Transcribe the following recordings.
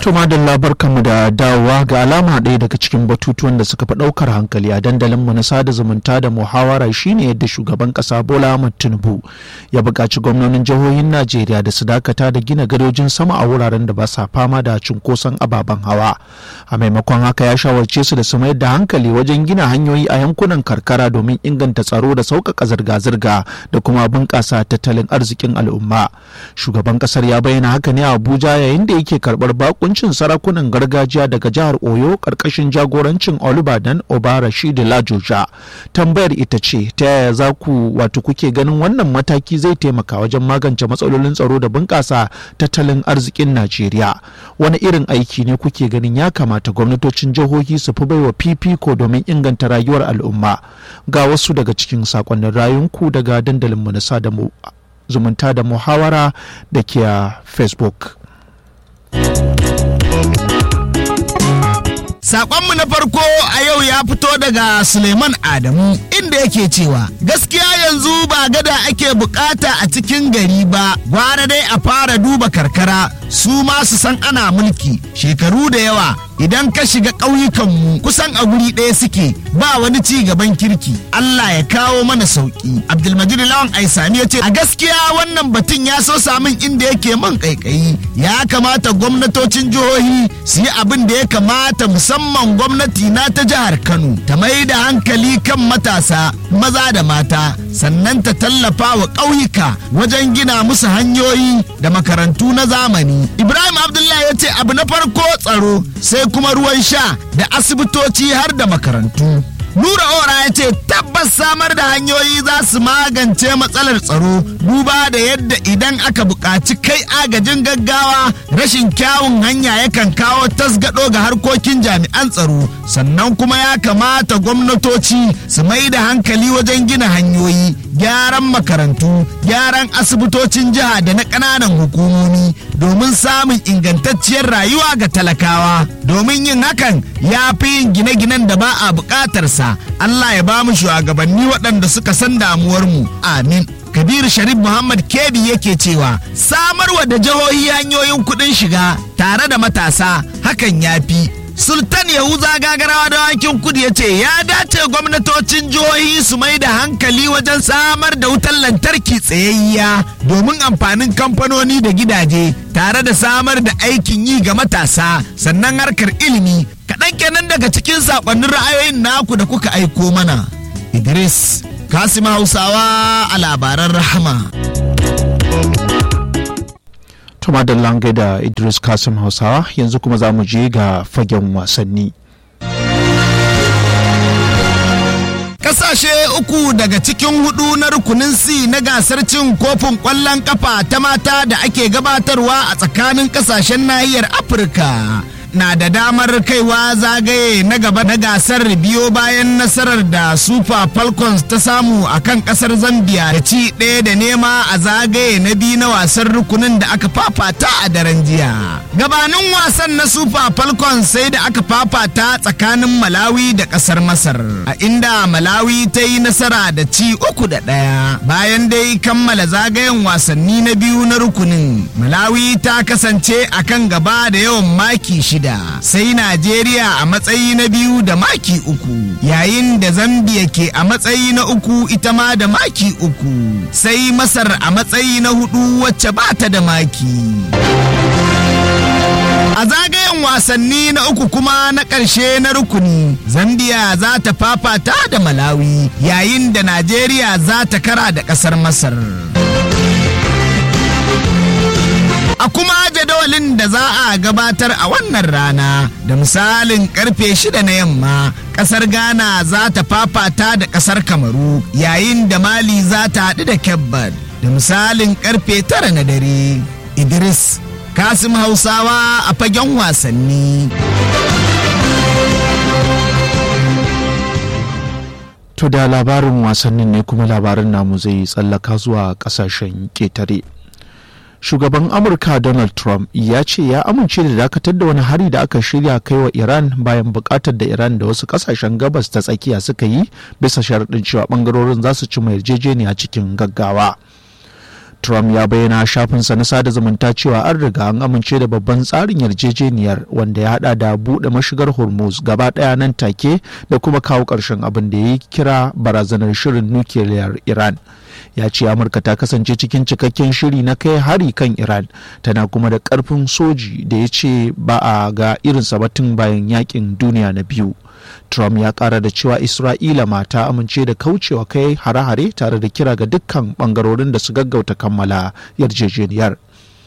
Tuma da labarkanmu da dawowa ga alama ɗaya daga cikin batutuwan da suka fi ɗaukar hankali a dandalinmu na sada zumunta da muhawara shine yadda shugaban ƙasa Bola Ahmed Tinubu ya buƙaci gwamnonin jihohin Najeriya da su dakata da gina gadojin sama a wuraren da ba sa fama da cunkoson ababen hawa. A maimakon haka ya shawarce su da su mayar da hankali wajen gina hanyoyi a yankunan karkara domin inganta tsaro da sauƙaƙa zirga-zirga da kuma bunƙasa tattalin arzikin al'umma. Shugaban ƙasar ya bayyana haka ne a Abuja yayin da yake karɓar bakun hukuncin sarakunan gargajiya daga jihar oyo karkashin jagorancin olubadan obarashi da lajoja tambayar ita ce ta yaya za ku wato kuke ganin wannan mataki zai taimaka wajen magance matsalolin tsaro da bunƙasa tattalin arzikin najeriya wani irin aiki ne kuke ganin ya kamata gwamnatocin jihohi su fi baiwa fifiko domin inganta rayuwar al'umma ga wasu daga cikin sakonnin rayunku daga dandalinmu na sada zumunta da muhawara da ke a facebook Sakonmu na farko a yau ya fito daga Suleiman Adamu inda yake cewa gaskiya yanzu ba gada ake bukata a cikin gari ba gwara dai a fara duba karkara su ma su san ana mulki shekaru da yawa idan ka shiga ƙauyukanmu kusan a guri ɗaya suke ba wani ci gaban kirki Allah ya kawo mana sauki Abdulmajid Lawan Aisami ya ce a gaskiya wannan batun ya so samun inda yake man kaikayi ya kamata gwamnatocin jihohi su yi abin da ya kamata musamman gwamnati na ta jihar Kano ta mai da hankali kan matasa maza da mata sannan ta tallafa wa ƙauyuka wajen gina musu hanyoyi da makarantu na zamani Ibrahim Abdullahi ya ce abu na farko tsaro sai kuma ruwan sha da asibitoci har da makarantu. Nura Ora ya ce tabbas samar da hanyoyi za su magance matsalar tsaro duba da yadda idan aka buƙaci kai agajin gaggawa rashin kyawun hanya yakan kawo tasgado ga harkokin jami'an tsaro sannan kuma ya kamata gwamnatoci su mai da hankali wajen gina hanyoyi gyaran makarantu gyaran asibitocin jiha da na ƙananan hukumomi domin samun ingantacciyar rayuwa ga talakawa domin yin hakan ya fi yin gine-ginen da ba a buƙatarsa Allah ya ba mu shugabanni waɗanda suka san damuwarmu amin Kabir Sharif Muhammad Kebi yake cewa samarwa da jihohi hanyoyin kuɗin shiga tare da matasa hakan ya fi Sultan Yahuza gagarawa da wankin kudu ya ce ya dace gwamnatocin jihohi su mai da hankali wajen samar da wutar lantarki tsayayya domin amfanin kamfanoni da gidaje tare da samar da aikin yi ga matasa sannan harkar ilimi kaɗan kenan daga cikin saƙonnin ra'ayoyin naku da kuka aiko mana. Idris Kasim Hausawa a labaran rahama. Tuma da langai da Idris Kasim Hausawa yanzu kuma za mu je ga fagen wasanni. Kasashe uku daga cikin hudu na rukunin C na gasar cin kofin ƙwallon kafa ta mata da ake gabatarwa a tsakanin kasashen nahiyar Afirka. na da damar kaiwa zagaye na gaba na gasar biyo bayan nasarar da super falcons ta samu a kan kasar zambia da ci ɗaya da nema a zagaye na biyu na wasan rukunin da aka fafata a daren jiya gabanin wasan na super falcons sai da aka fafata tsakanin malawi da kasar masar a inda malawi ta yi nasara da ci uku da ɗaya bayan dai kammala zagayen wasanni na biyu na rukunin malawi ta kasance a kan gaba da yawan maki shida shida sai Najeriya a matsayi na biyu da maki uku yayin da Zambia ke a matsayi na uku ita ma da maki uku sai Masar a matsayi na hudu wacce ba ta da maki. A zagayen wasanni na uku kuma na ƙarshe na rukuni, Zambia za ta fafata da Malawi yayin da Najeriya za ta kara da ƙasar Masar. a kuma jadawalin da za a gabatar a wannan rana da misalin karfe shida na yamma kasar ghana za ta fafata da kasar kamaru yayin da mali za ta haɗu da kebbar da misalin karfe tara na dare idris kasim hausawa a fagen wasanni To da labarin wasannin ne kuma labarin namu zai tsallaka zuwa kasashen ƙetare. shugaban amurka donald trump ya ce ya amince da dakatar da wani hari da aka shirya kai wa iran bayan bukatar da iran da wasu kasashen gabas ta tsakiya suka yi bisa sharaɗin cewa bangarorin za su ci mai yarjejeniya cikin gaggawa Trump ya bayyana shafinsa na sada zumunta cewa an riga an amince da babban tsarin yarjejeniyar wanda ya hada da buɗe mashigar Hormuz gaba ɗaya nan take da kuma kawo ƙarshen abin da ya kira barazanar shirin nukiliyar Iran. Ya ce Amurka ta kasance cikin cikakken shiri na kai hari kan Iran tana kuma da ƙarfin soji da ya ce ba a ga irinsa batun bayan yakin duniya na biyu. Trump ya kara da cewa Isra'ila ma ta amince da kaucewa kai hare-hare tare da kira ga dukkan bangarorin da su gaggauta kammala yarjejeniyar.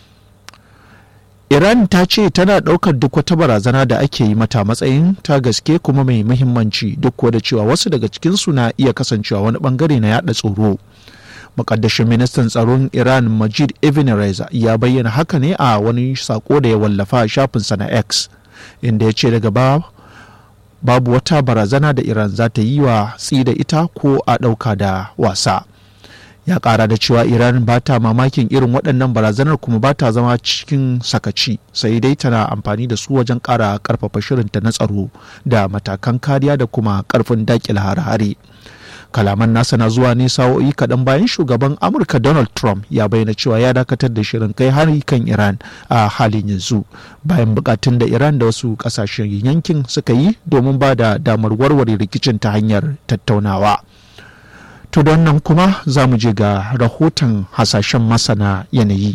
Iran ta ce tana ɗaukar duk wata barazana da ake yi mata matsayin ta gaske kuma mai muhimmanci duk da cewa wasu daga cikinsu na iya kasancewa wani bangare na yada tsoro. Mukaddashin ministan tsaron Iran Majid Ibn Reza ya bayyana haka ne a wani sako da ya wallafa a shafinsa na X inda ya ce daga ba babu wata barazana da iran za ta yi wa da ita ko a ɗauka da wasa ya ƙara da cewa iran ba ta mamakin irin waɗannan barazanar kuma ba ta zama cikin sakaci sai dai tana amfani da su wajen ƙara ƙarfafa shirinta na tsaro da matakan kariya da kuma ƙarfin daƙil hare-hare kalaman nasa na zuwa ne sa'o'i kaɗan bayan shugaban amurka donald trump ya bayyana cewa ya dakatar da shirin kai hari kan iran a halin yanzu bayan bukatun da iran da wasu ƙasashen yankin suka yi domin ba da damar warware rikicin ta hanyar tattaunawa to don nan kuma za mu je ga rahoton hasashen masana yanayi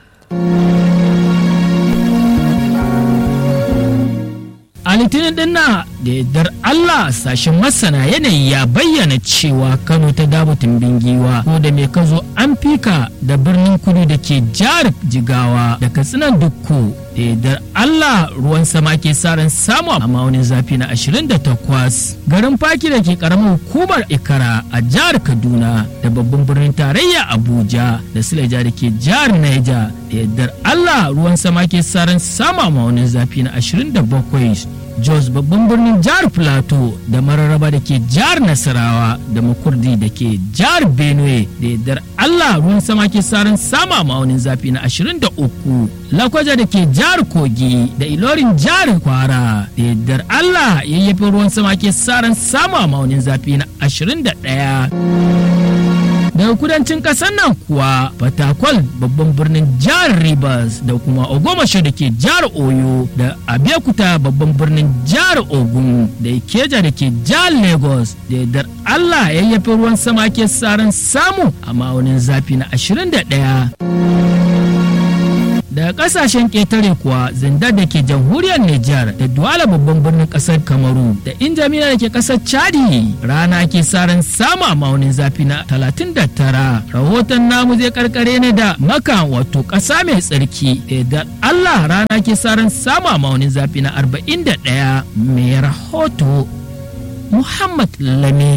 a litinin din na da yardar Allah sashen masana yanayi ya bayyana cewa Kano ta dabo tumbin giwa ko da mai kazo an fika da birnin kudu da ke jihar jigawa da katsinan dukku da yardar Allah ruwan sama ke saran samu a maunin zafi na 28 garin faki da ke karamar hukumar ikara a jihar kaduna da babban birnin tarayya abuja da sileja da ke jihar naija da yardar Allah ruwan sama ke saran samu a maunin zafi na 27 Jos babban birnin jihar Plateau da mararraba da ke jihar Nasarawa da makurdi da ke jihar Benue da yardar Allah ruwan sama ke saran sama ma'aunin zafi na 23 Lakwaja da ke jihar Kogi da Ilorin jihar Kwara da yardar Allah yayyafin ruwan sama ke saran sama ma'aunin zafi na 21 daga kudancin kasar nan kuwa fatakwal babban birnin jihar rivers da kuma ogomasho da ke jihar oyo da abeokuta babban birnin jihar ogun da ikeja da ke jihar lagos da yardar allah yayyafi ruwan sama ke saran samu a ma'aunin zafi na 21 daga kasashen ƙetare kuwa zindar da ke jamhuriyar Nijar da Duwala babban birnin ƙasar Kamaru da Injamina da ke ƙasar Chadi rana ke saran sama maunin zafi na 39 rahoton namu zai karkare ne da maka wato ƙasa mai tsarki da Allah rana ke saran sama maunin zafi na 41 mai rahoto Muhammad Lami.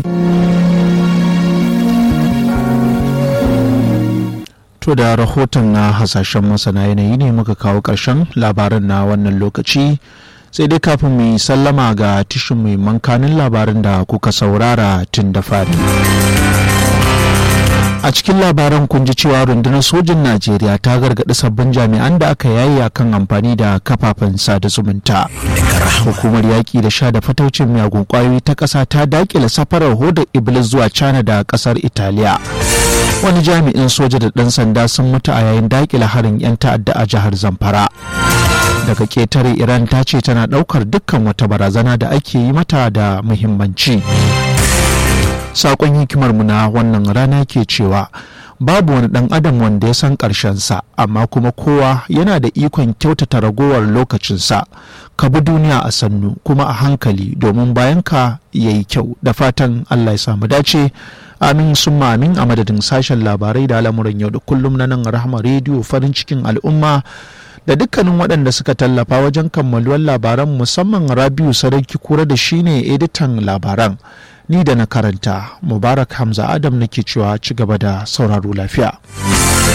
To da rahoton na hasashen masana yanayi ne muka kawo ƙarshen labaran na wannan lokaci sai dai kafin mu yi sallama ga tishin mai mankanin labarin da kuka saurara tun da fari. A cikin labaran kun ji cewa rundunar sojin Najeriya ta gargaɗi sabbin jami'an da aka yayi kan amfani da kafafen sada zumunta. Hukumar yaƙi da sha da fataucin miyagun ƙwayoyi ta ƙasa ta daƙile safarar hodar Iblis zuwa China da ƙasar Italiya. wani jami'in soja da ɗan sanda sun mutu a yayin daƙile harin 'yan ta'adda a jihar zamfara daga ƙetare iran ta ce tana ɗaukar dukkan wata barazana da ake yi mata da muhimmanci saƙon hikimarmu na wannan rana ke cewa babu wani ɗan adam wanda ya san ƙarshensa amma kuma kowa yana da ikon kyautata ragowar lokacinsa ka bi duniya a sannu kuma a hankali domin bayan ka ya yi kyau da fatan allah ya samu dace amin sun amin a madadin sashen labarai da al'amuran yau da kullum na nan rahama rediyo farin cikin al'umma da dukkanin waɗanda suka tallafa wajen kammaluwar labaran musamman rabiu sarauki kura da shine editan labaran ni da na karanta mubarak hamza adam nake cewa ci gaba da sauraro lafiya